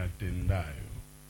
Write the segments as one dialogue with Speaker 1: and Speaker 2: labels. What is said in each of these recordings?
Speaker 1: niyatendayo.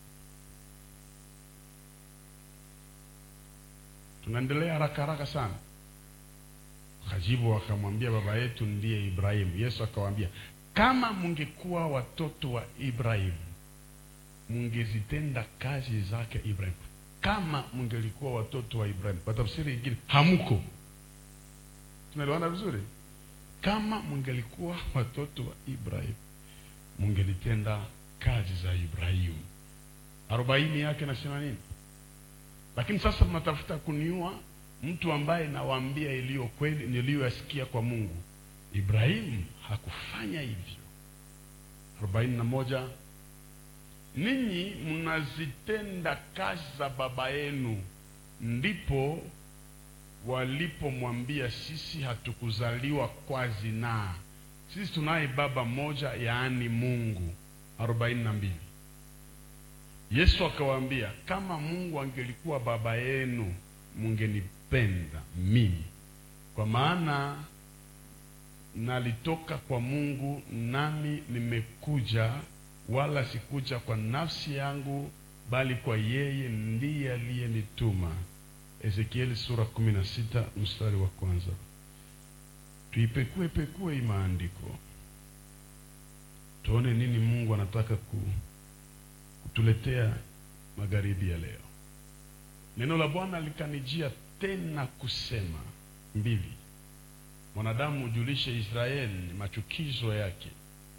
Speaker 1: Tunaendelea haraka haraka sana. Kajibu akamwambia baba yetu ndiye Ibrahimu. Yesu akawaambia, kama mungekuwa watoto wa Ibrahimu mungezitenda kazi zake Ibrahimu. Kama mungelikuwa watoto wa Ibrahimu, kwa tafsiri nyingine, hamuko. Tunaelewana vizuri? Kama mungelikuwa watoto wa Ibrahimu mungelitenda kazi za Ibrahimu. arobaini yake nasema nini? Lakini sasa mnatafuta kuniua mtu ambaye nawaambia iliyo kweli niliyoyasikia kwa Mungu. Ibrahimu hakufanya hivyo. arobaini na moja ninyi mnazitenda kazi za baba yenu. Ndipo walipomwambia sisi hatukuzaliwa kwa zinaa, sisi tunaye baba mmoja, yaani Mungu. arobaini na mbili Yesu akawaambia, kama Mungu angelikuwa baba yenu mungenipenda mimi, kwa maana nalitoka kwa Mungu, nami nimekuja, wala sikuja kwa nafsi yangu, bali kwa yeye ndiye aliyenituma. Ezekieli sura kumi na sita mstari wa kwanza. Tuipekue pekue hii maandiko tuone nini Mungu anataka ku, kutuletea magharibi ya leo. Neno la Bwana likanijia tena kusema mbili, mwanadamu ujulishe Israeli machukizo yake,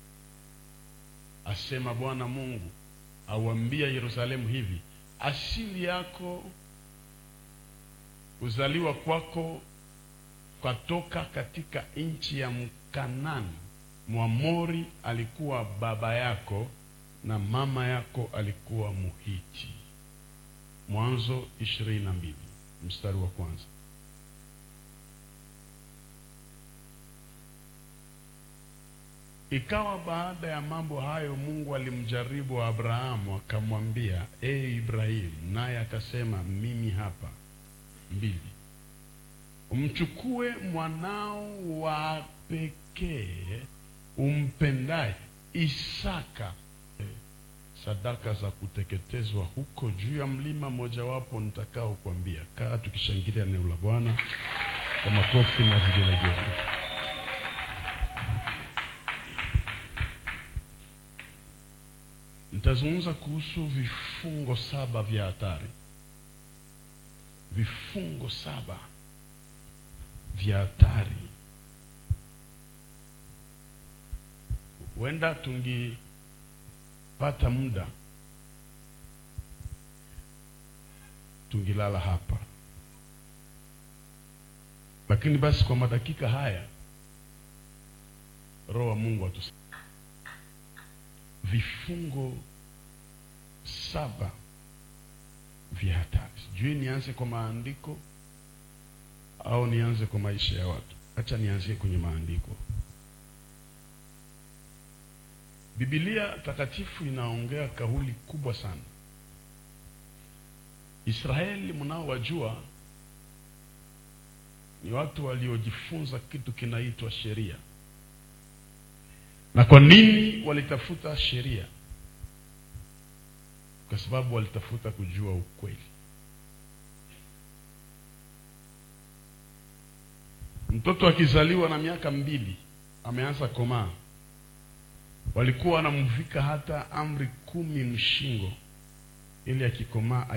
Speaker 1: asema Bwana Mungu, auambia Yerusalemu hivi, asili yako kuzaliwa kwako kwatoka katika nchi ya Mkanani. Mwamori alikuwa baba yako na mama yako alikuwa Muhiti. Mwanzo ishirini na mbili mstari wa kwanza. Ikawa baada ya mambo hayo, Mungu alimjaribu Abrahamu akamwambia, e Ibrahimu, naye akasema, mimi hapa. mbili umchukue mwanao wa pekee umpendaye Isaka sadaka za kuteketezwa huko juu ya mlima mojawapo nitakao kuambia. Kaa tukishangilia neno la Bwana kwa makofi na vigelegele. Nitazungumza kuhusu vifungo saba vya hatari, vifungo saba vya hatari. Huenda tungipata muda tungilala hapa, lakini basi kwa madakika haya Roho wa Mungu atus vifungo saba vya hatari. Sijui nianze kwa maandiko au nianze kwa maisha ya watu. Acha nianzie kwenye maandiko. Biblia takatifu inaongea kauli kubwa sana. Israeli mnaowajua ni watu waliojifunza kitu kinaitwa sheria. Na kwa nini walitafuta sheria? Kwa sababu walitafuta kujua ukweli. Mtoto akizaliwa na miaka mbili ameanza komaa, walikuwa wanamvika hata amri kumi mshingo, ili akikomaa